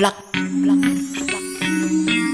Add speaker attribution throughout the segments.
Speaker 1: Black, black,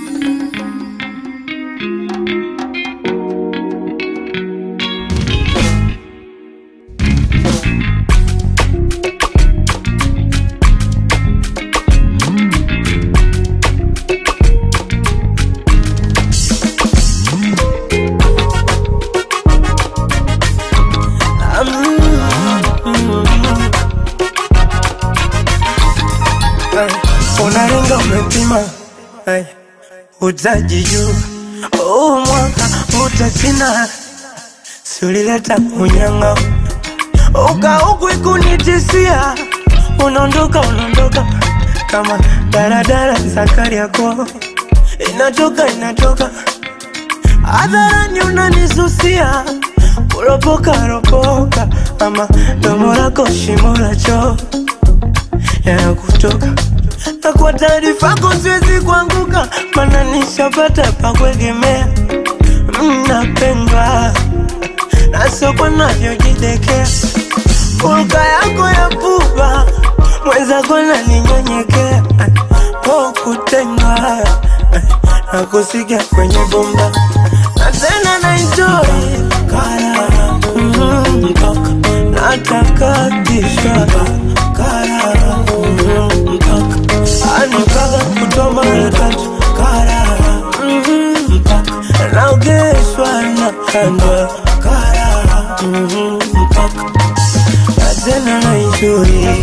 Speaker 2: unaringa umepima Ay, utajijua huu mwaka utasina siulileta unyanga ukaukwi kunitisia unaondoka unaondoka kama daradara zakari yako inatoka inatoka hadharani unanisusia kuropoka ropoka ama domo lako shimo la choo yanakutoka na kwa taarifa yako siwezi kuanguka, mana nishapata pa kuegemea. Mnapendwa na soko navyojidekea, hulka yako ya pupa mwenzako naninyenyekea, po kutendwa na kusikia kwenye bomba na tena na enjoy karara mm, mpaka natakatishwa karara mm, mpaka anipaka kutoa mara tatu karara mm, mpaka naogeshwa na kandwa karara mm, mpaka na tena na enjoy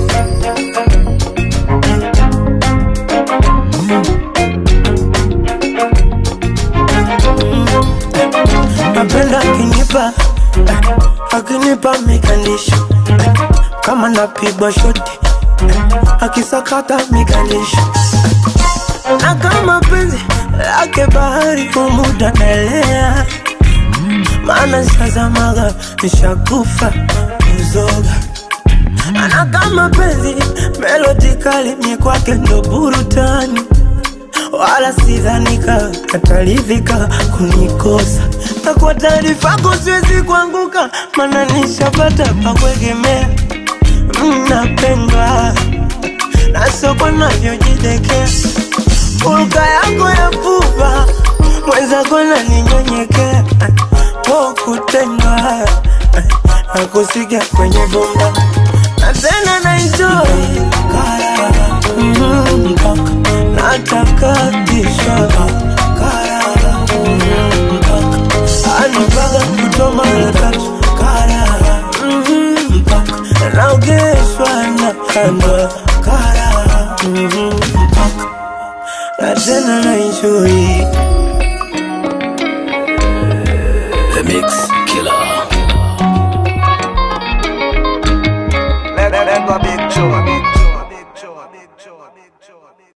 Speaker 2: napenda akinipa eh, akinipa mikandisho eh, kama napigwa shoti eh, akisakata mikandisho eh, na kama penzi lake bahari kumuda naelea maana sazamaga nishakufa kuzoga na kama penzi melodi kali mie kwake ndo burutani wala sidhanika ataridhika kunikosa na kwa taarifa yako siwezi kuanguka, mana nishapata pa kuegemea. Mnapendwa na soko navyojidekea, hulka yako ya pupa mwenzako naninyenyekea, po kutendwa na kusikia kwenye bomba na tena na enjoy karara mm, mpaka natakatishwa karara mm, mpaka anipaka kutoa mara tatu karara mm, mpaka naogeshwa na kandwa karara mm, mpaka na tena na enjoy
Speaker 3: The Mix.